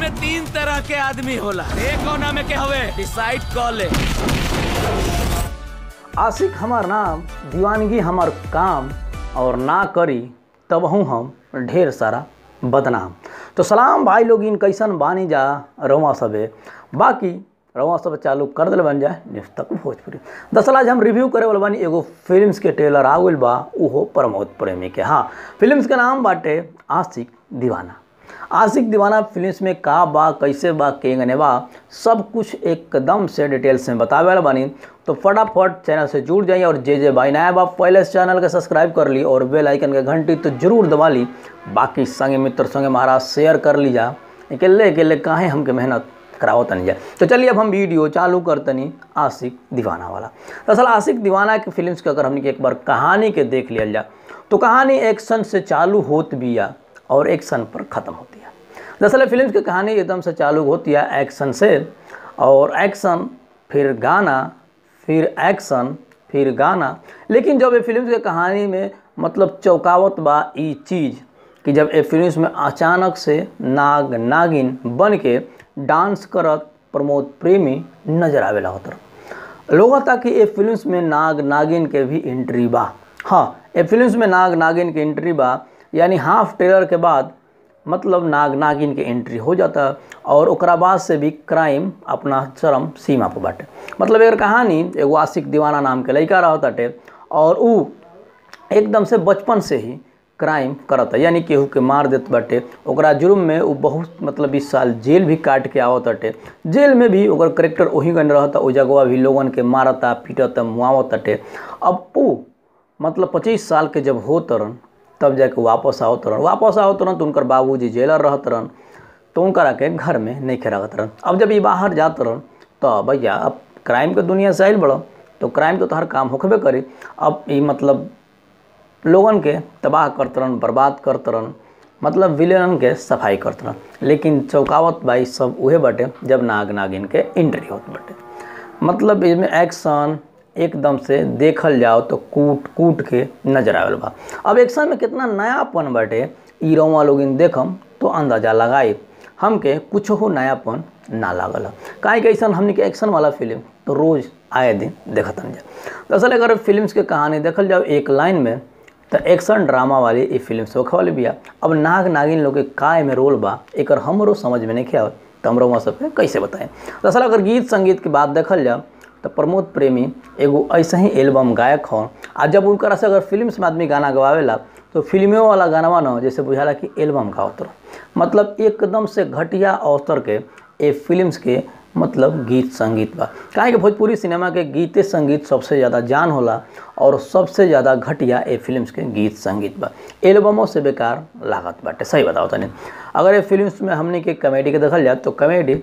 में तीन तरह के आदमी होला एक कोना में के हवे डिसाइड कर ले आशिक हमार नाम दीवानगी हमार काम और ना करी तब हूँ हम ढेर सारा बदनाम तो सलाम भाई लोग इन कैसन बानी जा रवा सबे बाकी रवा सब चालू कर दिल बन जाए न्यूज तक भोजपुरी दरअसल आज हम रिव्यू करे वाला बानी एगो फिल्म्स के ट्रेलर आ गइल बा उहो प्रमोद प्रेमी के हाँ फिल्म्स के नाम बाटे आशिक दीवाना आशिक दीवाना फिल्म्स में का बा कैसे बा केंगने बा सब कुछ एकदम से डिटेल्स में बतावे वाला बानी तो फटाफट चैनल से जुड़ जाइए और जे जे भाई नया बा पहले से चैनल के सब्सक्राइब कर ली और बेल आइकन के घंटी तो जरूर दबा ली बाकी संगे मित्र संगे महाराज शेयर कर ली जा अकेले अकेले काहे हमके मेहनत कराओ तनी जाए तो चलिए अब हम वीडियो चालू करतनी आशिक दीवाना वाला दरअसल आशिक दीवाना के फिल्म्स के अगर हमने के एक बार कहानी के देख लिया जाए तो कहानी एक्शन से चालू होत बिया और एक्शन पर ख़त्म होती है दरअसल फिल्म की कहानी एकदम से चालू होती है एक्शन से और एक्शन फिर गाना फिर एक्शन फिर गाना लेकिन जब ये फिल्म की कहानी में मतलब चौकावत बा ई चीज़ कि जब ये फिल्म में अचानक से नाग नागिन बन के डांस करत प्रमोद प्रेमी नजर आवेला होत लोग ताकि ये फिल्म में नाग नागिन के भी एंट्री बा हाँ ये फिल्म में नाग नागिन के एंट्री बा यानी हाफ ट्रेलर के बाद मतलब नाग नागिन के एंट्री हो जाता और ओकरा बाद से भी क्राइम अपना चरम सीमा पर बाटे मतलब एकर कहानी एगो आशिक दीवाना नाम के लड़का रह ताटे और उ एकदम से बचपन से ही क्राइम करता यानी केहू के मार देत बाटे ओकरा जुर्म में उ बहुत मतलब बीस साल जेल भी काट के आवत बाटे जेल में भी ओकर करेक्टर वही गन रहता ओ जगह भी लोगन के मारता पीटता मुआवत बाटे अब उ मतलब पच्चीस साल के जब हो तरन तब जाके वापस आओ तरन वापस आओ तरन तो उनकर बाबूजी जेलर रहत रहन तो उनकरा के घर में नहीं रखत रहन अब जब ये बाहर जात रहन तो भैया अब क्राइम के दुनिया से आयल बड़ा तो क्राइम तो हर काम होखबे करी अब ये मतलब लोगन के तबाह करत रहन बर्बाद करत रहन मतलब विलेन के सफाई करत रहन लेकिन चौकावत बाई सब उहे बाटे जब नाग नागिन के एंट्री होत बाटे मतलब इसमें एक्शन एकदम से देखल जाओ तो कूट कूट के नजर आवेल बा अब एक्शन में कितना नयापन बाटे ई रौवा लोगिन देखम तो अंदाजा लगाई हमके कुछ हो नयापन ना लागल काहे कि ऐसा हमने के एक्शन वाला फिल्म तो रोज़ आए दिन देखतन जा दरअसल अगर फिल्म्स के कहानी देखल जाओ एक लाइन में तो एक्शन ड्रामा वाली ये फिल्म सोखे वाली बिया अब नाग नागिन लोग के काय में रोल बा एक हमरो समझ में नहीं आवत तो हम रउआ सबके कैसे बताएं दरअसल अगर गीत संगीत की बात देखल जाओ तो प्रमोद प्रेमी एगो ऐसा ही एल्बम गायक हों आ जब उनकर से अगर फिल्म में आदमी गाना गवावेला तो फिल्मों वाला गाना न जैसे बुझाला कि एल्बम गावत रहो मतलब एकदम से घटिया अवसर के ए फिल्म्स के मतलब गीत संगीत बा काहे कि भोजपुरी सिनेमा के गीते संगीत सबसे ज़्यादा जान होला और सबसे ज़्यादा घटिया ए फिल्म्स के गीत संगीत बा एल्बमों से बेकार लागत बाटे सही बताओ तनी अगर ये फिल्म्स में हमने के कॉमेडी के देखल जाए तो कॉमेडी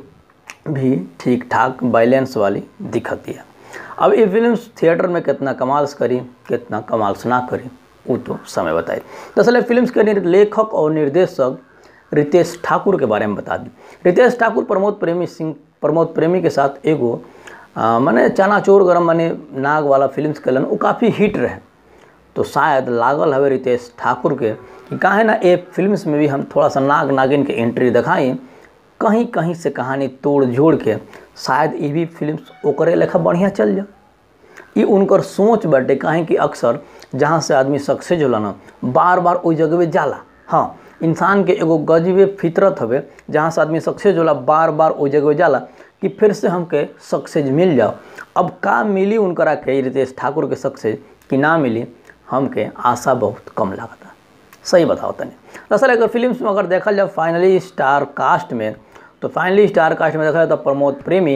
भी ठीक ठाक बैलेंस वाली दिखती है अब ये फिल्म थिएटर में कितना कमाल से करी कितना कमाल से ना करी वो तो समय बताए दरअसल फिल्म के लेखक और निर्देशक रितेश ठाकुर के बारे में बता दी रितेश ठाकुर प्रमोद प्रेमी सिंह प्रमोद प्रेमी के साथ एगो मैंने चनाचोर गरम माने नाग वाला फिल्म कलन वो काफ़ी हिट रहे तो शायद लागल हवे रितेश ठाकुर के कि काहे ना ए फिल्म्स में भी हम थोड़ा सा नाग नागिन के एंट्री दिखाई कहीं कहीं से कहानी तोड़ जोड़ के शायद ये भी फिल्म ओकरे लेखा बढ़िया चल जा ये उनकर सोच बाटे काहे कि अक्सर जहाँ से आदमी सक्सेस होला ना बार बार ओई जगह जाला हाँ इंसान के एगो गजबे फितरत हवे जहाँ से आदमी सक्सेस होला बार बार ओई जगह जाला कि फिर से हमके सक्सेस मिल जाओ अब का मिली उनकरा के रितेश ठाकुर के सक्सेस कि ना मिली हमके आशा बहुत कम लागता सही बताओ तनी दरअसल अगर फिल्म में अगर देखल जाए फाइनली स्टार कास्ट में तो फाइनली स्टार कास्ट में देखा जाए तो प्रमोद प्रेमी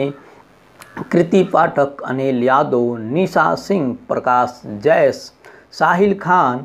कृति पाठक अनिल यादव निशा सिंह प्रकाश जैस साहिल खान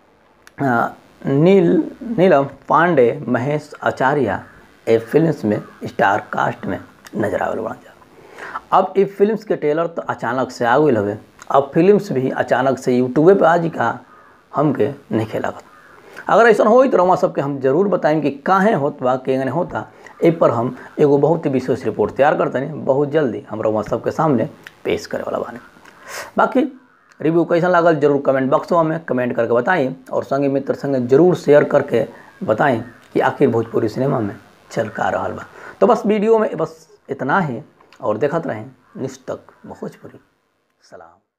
नील नीलम पांडे महेश आचार्य ए फिल्म्स में स्टार कास्ट में नजर आवे बना जा अब ये फिल्म्स के ट्रेलर तो अचानक से आ गई हवे अब फिल्म्स भी अचानक से यूट्यूबे पे आज का हमके नहीं खेलागत अगर ऐसा हो तो रउआ सबके हम जरूर बताएं कि काहे होत बा केंगने होता ए पर हम एगो बहुत ही विशेष रिपोर्ट तैयार करते हैं बहुत जल्दी हम रउआ सबके सामने पेश करे वाला बानी बाकी रिव्यू कैसा लागल जरूर कमेंट बॉक्स में कमेंट करके बताएं और संगे मित्र संगे जरूर शेयर करके बताएं कि आखिर भोजपुरी सिनेमा में छलका रहा बा तो बस वीडियो में बस इतना ही और देखत रहें निष्ठक भोजपुरी सलाम